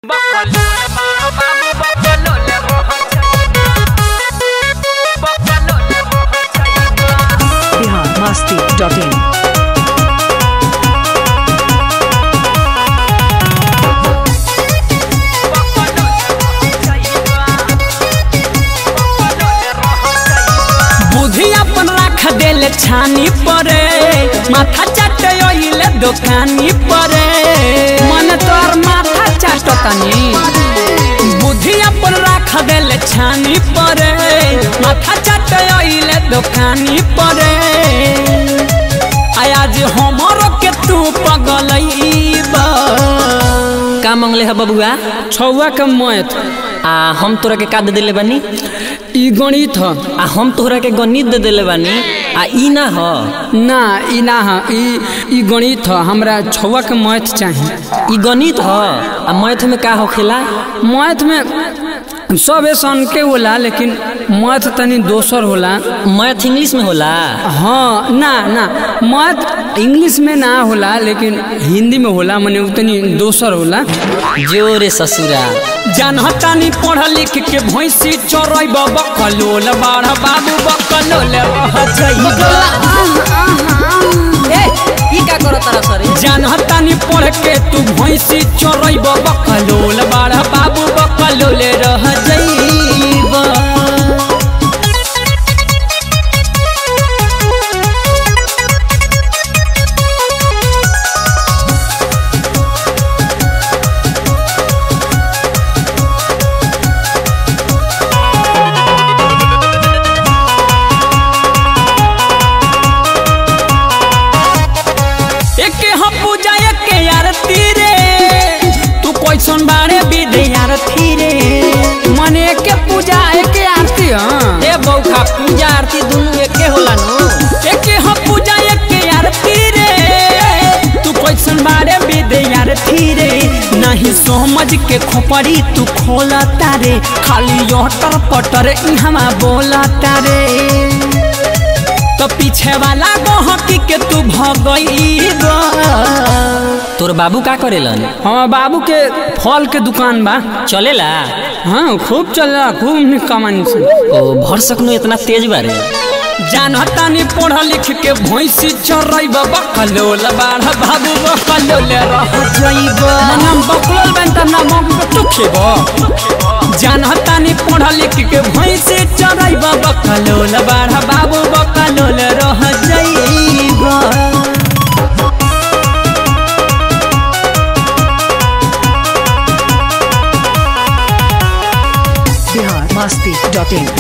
Bihar Masti dot in बुद्धि अपन रख देले छानी परे माथा चाटे ओइले दुकानी परे मन तोर माथा चाटतनी बुद्धि अपन रख देले छानी परे माथा चाटे ओइले दुकानी परे आज हमरो के तू पगलईबा का मंगले है बबुआ छौवा के मैथ आ हम तोरा के का दे देले बानी ई गणित ह आ हम तोहरा के गणित दे देले बानी आ ई ना ह ना ई ना ह ई ई गणित ह हमरा छौवा के मैथ चाही ई गणित ह आ मैथ में का होखेला मैथ में सब ऐसन के होला लेकिन मैथ तनी दोसर होला मैथ इंग्लिश में होला हाँ ना ना मैथ इंग्लिश में ना होला लेकिन हिंदी में होला मने उतनी दोसर होला जोरे ससुरा जानतानी पढ़ लिख के भैंसी चोरब बकलोल बाढ़ बाबू बकलोल रह जइबा ए ई का करत तारा सरे जानतानी पढ़ के तू भैंसी चोरब बकलोल बाढ़ बाबू बकलोल रह जइबा एके हम पूजा एके आरती रे तू कैसन बारे विधि आरती रे मने एके पूजा एके आरती हाँ ए बौखा पूजा आरती दुनु एके होला नु एके हम पूजा एके आरती रे तू कैसन बारे विधि आरती रे नहीं समझ के खोपड़ी तू खोला तारे खाली यटर पटर इहवा बोला तारे तो पीछे वाला गहकी के तू भगईबा तोर बाबू का करेलन हाँ बाबू के फल के दुकान बा चलेला हाँ खूब चल रहा खूब निक कमानी से ओ भर सकनो इतना तेज बारे जानतानी पढ़ लिख के भैंसी चरैब बकलोल बाढ़ बाबू बकलोल रह जइब मनम बकलोल बन त ना मग के टुखेब जानतानी पढ़ लिख के भैंसी चरैब बकलोल बाढ़ बाबू बकलोल रह जइब बिहार मस्ती डॉट इन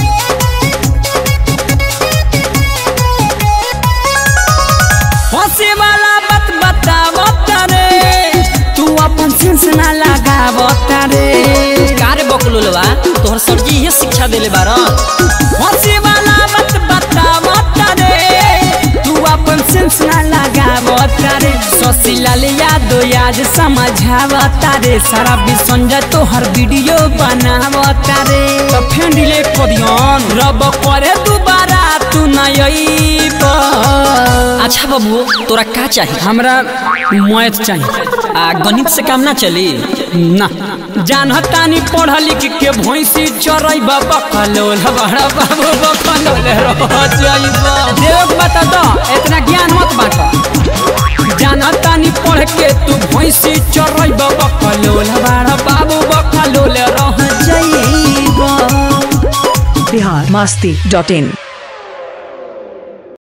हंसे वाला बात बतावत रे तू अपन सेंस ना लगावत रे कारे बकलोलवा तोहर सरजी ये शिक्षा देले बारा हंसे वाला बात बतावत रे तू अपन सेंस ना लगावत रे ससिलाल यादव आज समझावत रे सारा विसंजय तोहर वीडियो बनावत रे तो फेन डिलीट कर दियन रब करे दोबारा तू ना अइब अच्छा बाबू तोरा का चाहिए हमरा मैथ चाहिए आ गणित से काम ना चली ना जानतानी पढ़ लिख के भैंसी चरैब बकलोल बड़ा बाबू बकलोल रह जाइबा देव बता दो इतना ज्ञान मत बांट जानतानी पढ़ के तू भैंसी चरैब बकलोल बड़ा बाबू बकलोल रह जाइबा बिहार मस्ती डॉट इन